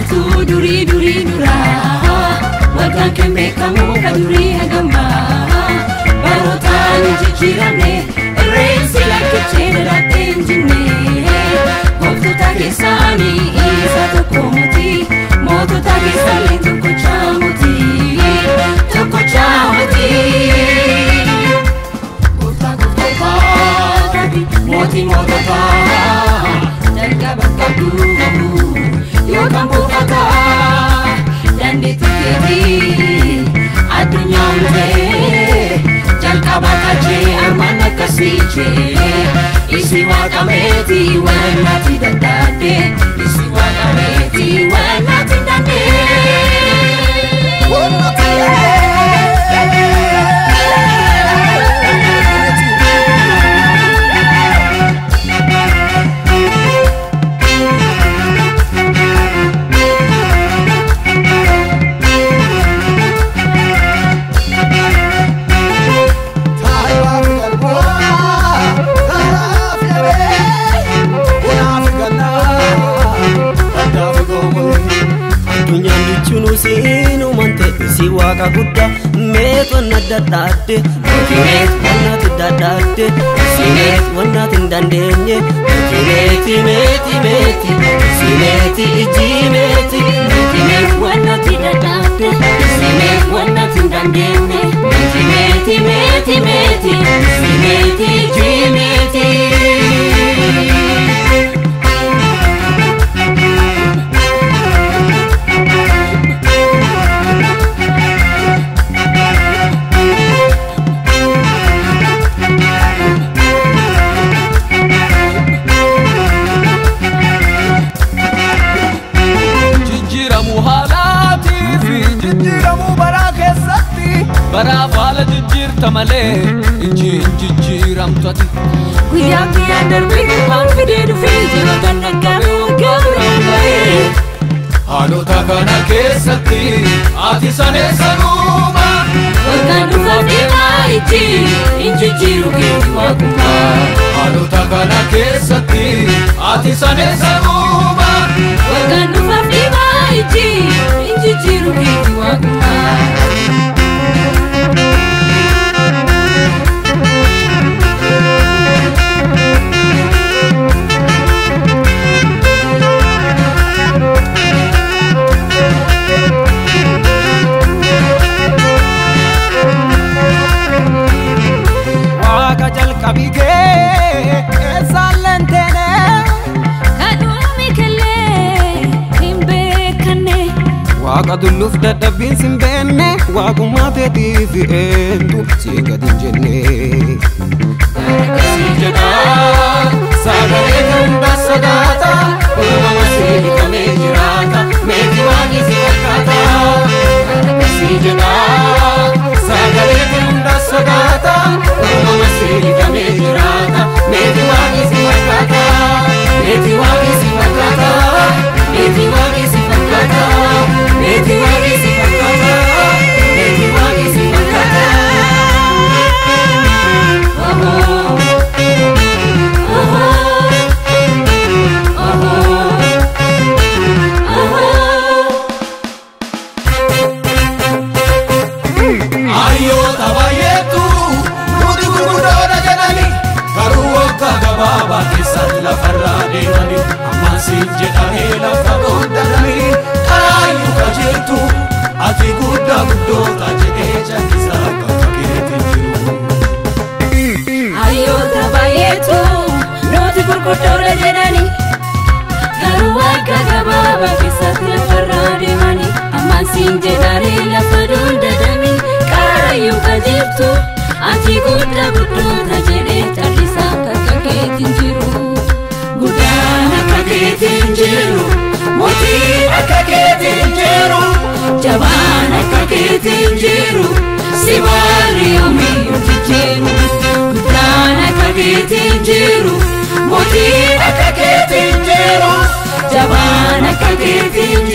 jirtu durii durii duraa waggaan kan beekamu ka durii hagamaa barootaan jijjiiramne irreensi lakkichee dhalaattee hin jinne gooftota keessaanii isa tokko muti mootota keessallee tokkochaa muti tokkochaa muti. Gooftaa gooftotaa mootii moototaa jalqaba qabdu yookaan buufataa dandeettii keetii addunyaa uumee jalqaba kaachee armaan akkasii jee isi waaqameeti wannaati daddaadde isi waaqameeti wannaati Addunyaan jechuun usiinumaan ta'e si waaqa guddaa meet wanna dadhaadde meet wannaati dadhaadde si meet wannaati hin dandeenye meeti meeti meeti si meeti iji meeti meeti meet wannaati dadhaadde si meet wannaati hin dandeenye meeti meeti meeti meeti si meeti iji meeti. jijjiiramuu haalaatii fi jijjiiramuu baraa keessatti baraaf haala jijjiirta malee iji hin jijjiiramtu ati Guyyaa guyyaan darbee gurbaan fidee dhufee jiru kan dhaggaame waggaa biraan bahee. haalota kana keessatti ati saneessanuuma Waggaan dhufaaf deemaa ijji hin jijjiiru keetti waaqummaa. haalota kana keessatti ati saneessanuuma Waggaan dhufaaf deemaa ijji hin jijjiiru keetti waaqummaa. Waaqa jalqabii kee eessaalleen teene Kadhuumi kallee hin beekanne. Waaqa tulluuf dadhabbiin sin beenne waaqummaa teetiif eentu si gad hin jenne. Akkasii jedha sagalee hunda sodaata uumama seenikamee jiraata meetii waaqni si fakkaata akkasii jedha sagalee hunda sodaata uumama seenikamee jiraata meetii waaqni si fakkaata meetii waaqni si fakkaata meetii waaqni si fakkaata meetii waaqni si fakkaata meetii waaqni si fakkaata. Hayyoota baay'eetu nuti gurguddoodha jedhani garuu waggaa gabaabaa keessatti lafarraa deemani ammaasiin jedhamee lafa dhoodhanani kaayyuu qajeeltu ati guddaa guddoota jedhee jallisaa bakka keetiin jiru. Hayyoota baay'eetu nuti gurguddoodha jedhani garuu waggaa gabaabaa keessatti lafarraa deemani ammaan siin jedhanii lafa dhoodhanani qaarayyuu qajeeltu ati guddaa guddoota jedhee callisaa bakka keetiin jiru. Guddaan akka keetiin jiru mootii akka keetiin jiru jabaan akka keetiin jiru si maali yoomiyyuu jijjiiru. Guddaan akka keetiin jiru mootii akka keetiin jiru jabaan akka keetiin